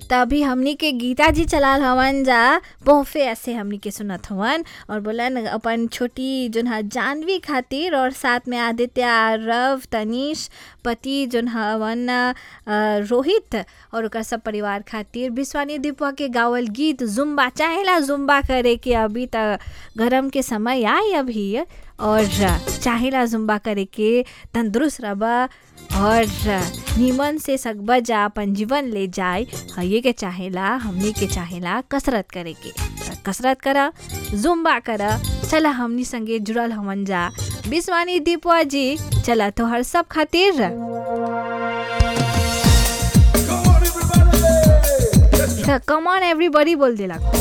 तभी हमनी के गीता जी चलाल हवन जा बहुफे ऐसे हमनी के सुनत हवन और बोलन अपन छोटी जोन ह जानवी खातिर और साथ में आदित्य रव तनीश पति जोन हवन अ, रोहित और ओकर सब परिवार खातिर विश्वानी दीपवा के गावल गीत जुम्बा चाहेला जुम्बा करे के अभी त गरम के समय आई अभी और चाहेला जुम्बा करे के तंदुरुस्त रबा और निमन से सकबा जा अपन जीवन ले जाए ये के चाहेला हमनी के चाहेला कसरत करे के त कसरत करा जुम्बा करा चला हमनी संगे जुड़ल हमन जा विश्वानी दीपवा जी चला तोहर सब खातिर कम ऑन एवरीबॉडी बोल देला